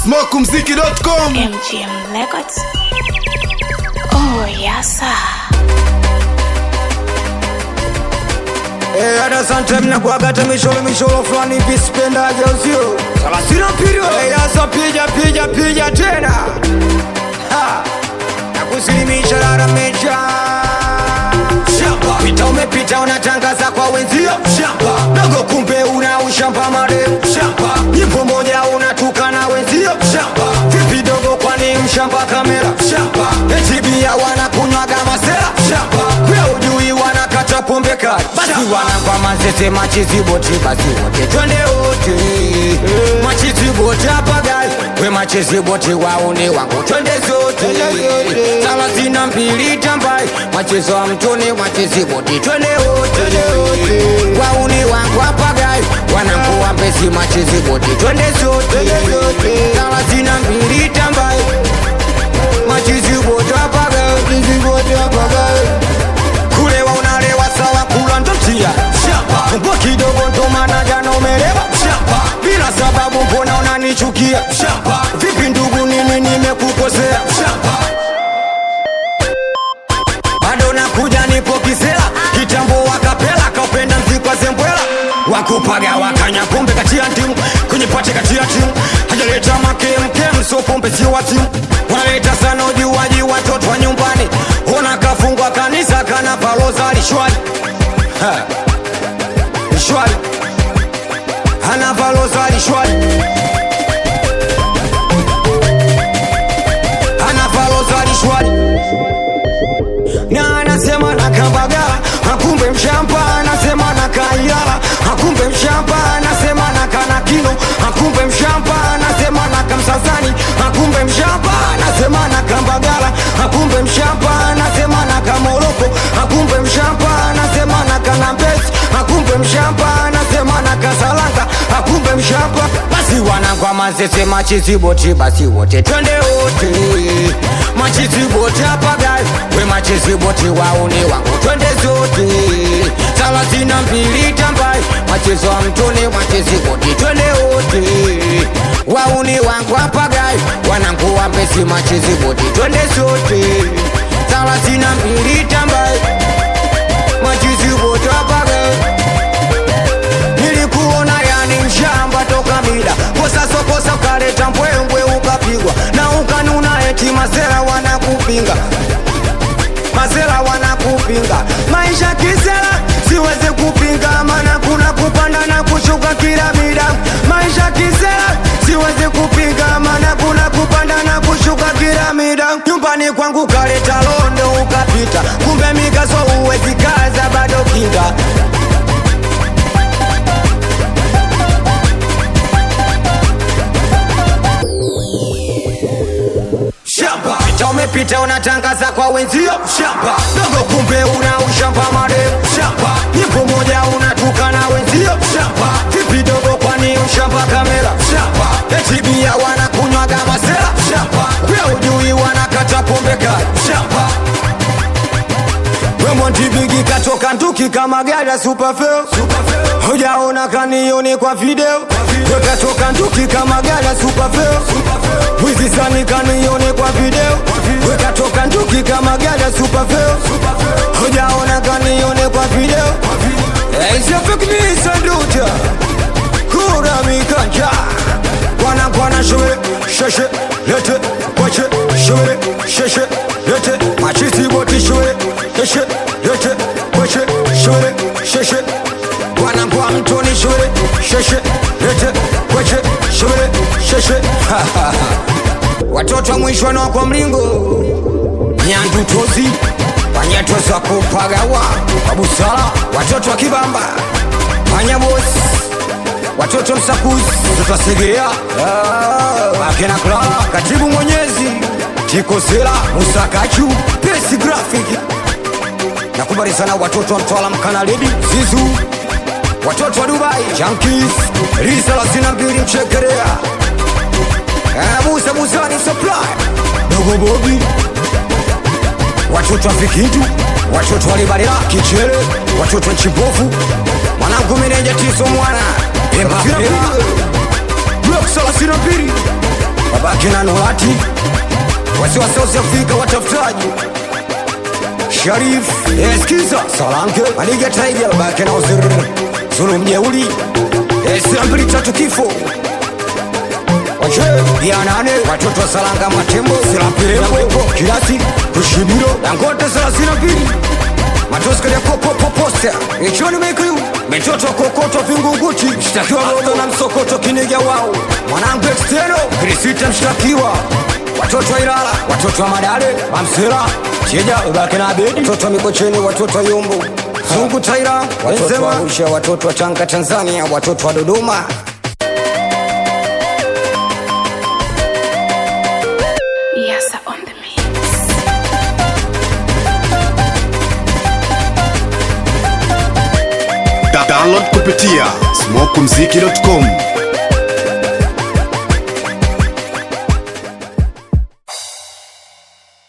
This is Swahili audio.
smokumziki.com MGM Records. Oh, yes, sir. Eh, hata sometime nakuagata misholo misholo fulani hivi sipendaje usio salasina pili eh, yasa pija pija pija tena Ha! nakusilimisha rara mecha shamba pita umepita unatangaza kwa wenzio shamba dogo kumbe una ushamba marefu shamba nyimbo moja unatukana wenzio shamba vipi dogo kwani mshamba kamera shamba etibia wanakunywaga masera shamba kuya ujui wanakata pombe kali basi wanakwa mazese machiziboti basi wote twende wote machiziboti hapa gari we machiziboti wauni wangu twende zote thelathini mbili tambai machezo wa mtoni machiziboti twende wote wauni wangu hapa gari wanangu mbezi machiziboti twende zote thelathini mbili tambai machiziboti hapa gari machiziboti hapa gari kulewa unalewa sawa kula ndo njia mbwa kidogo ndo maana jana umelewa bila sababu mbona unanichukia vipi ndugu nini nimekukosea bado nakuja nipo kisela kitambo wakapela kaupenda mzikwa zembwela wakupaga wakanya pombe kati ya timu kwenye pate kati ya timu hajaleta makemkem so pombe sio wa timu wanaleta sana ujuaji watoto wa nyumbani ona kafungwa kanisa kana paloza lishwali Ha. lishwali ana paloza lishwali ana paloza lishwali na anasema na kabagala akumbe mshamba anasema na kailala akumbe mshamba anasema na kanakino akumbe mshamba anasema na kamsasani akumbe mshamba anasema na kambagala akumbe mshamba anasema na kamoroko akumbe mshamba anasema na kanambesi akumbe mshamba anasema na kasalanga akumbe mshamba basi wanangwa mazese machiziboti basi wote twende wote machiziboti hapa gari we machiziboti wauni wangu twende zote thelathini mbili tambai machezo wa mtoni machiziboti twende wote wauni wangu hapa gari wanangu wambesi machiziboti twende zote thelathini mbili tambai machiziboti hapa gari nilikuona yani mshamba toka mida kosa sokosa ukaleta mbwembwe ukapigwa na ukanuna eti masera wanakupinga masera wanakupinga maisha kisera siwezi kupinga mana kuna kupanda na kushuka kila mida maisha kisera siwezi kupinga mana kuna kupanda na kushuka kila mida nyumbani kwangu kaleta londo ukapita kumbe mikazo uwezi kaza bado kinga shamba pita umepita unatangaza kwa wenzio shamba dogo kumbe una ushamba marefu shamba nyimbo moja unatukana wenzio shamba vipi dogo kwani ushamba kamera shamba etibia wanakunywaga masera shamba pia ujui wanakata pombe kali shamba wemontibigi katoka nduki kama gari ya supafeo hujaona kanioni kwa video wekatoka nduki kama gari ya supafeo wizisani kanioni kwa video wekatoka nduki kama gari ya supafeo hujaona kanioni kwa video isiafekimisanduta kura mikanja kwana kwana shule sheshe lete kwache shule sheshe lete machisi boti shule sheshe lete kwache shule sheshe kwana kwa mtoni shule sheshe lete kwache shule sheshe watoto wa mwisho na kwa mlingo nyandutozi wanyatoza kupagawa kwa busara watoto wa kibamba panyabosi watoto msakuzi watoto wasegerea akena kla katibu mwenyezi tikosela musakachu pesi grafiki nakubali sana watoto wa mtwala mkanaledi zizu watoto wa dubai jankis risa lasina mbili mchekerea musa musani supply dogo bobi watoto wa vikindu watoto walibalila kichere watoto wa nchibovu mwanangu meneja tiso mwana empapela blok salasina mbili wakina Nurati wasiwasi Afrika watafutaji Sharif eskiza Salanke Maniga Tiger bake na uzir Zulu mjeuli Esambili tatu kifo Wache ya nane watoto wa Salanga Matembo Silapirembo Kilasi Kushibiro Dangote salasina pili matoskali ya kopopoposta ichoni mekiu mitoto kokoto vingunguti mshtakiwa rodo na msokoto kiniga wao mwanangu eksteno krisita mshtakiwa watoto wa Ilala watoto wa Madale Mamsela Cheja ubake na Abedi watoto wa Mikocheni watoto wa Yumbu Zungu Taira watoto wa Arusha watoto wa Tanga Tanzania watoto wa Dodoma Yasa on the mix. Da- download kupitia smokumziki.com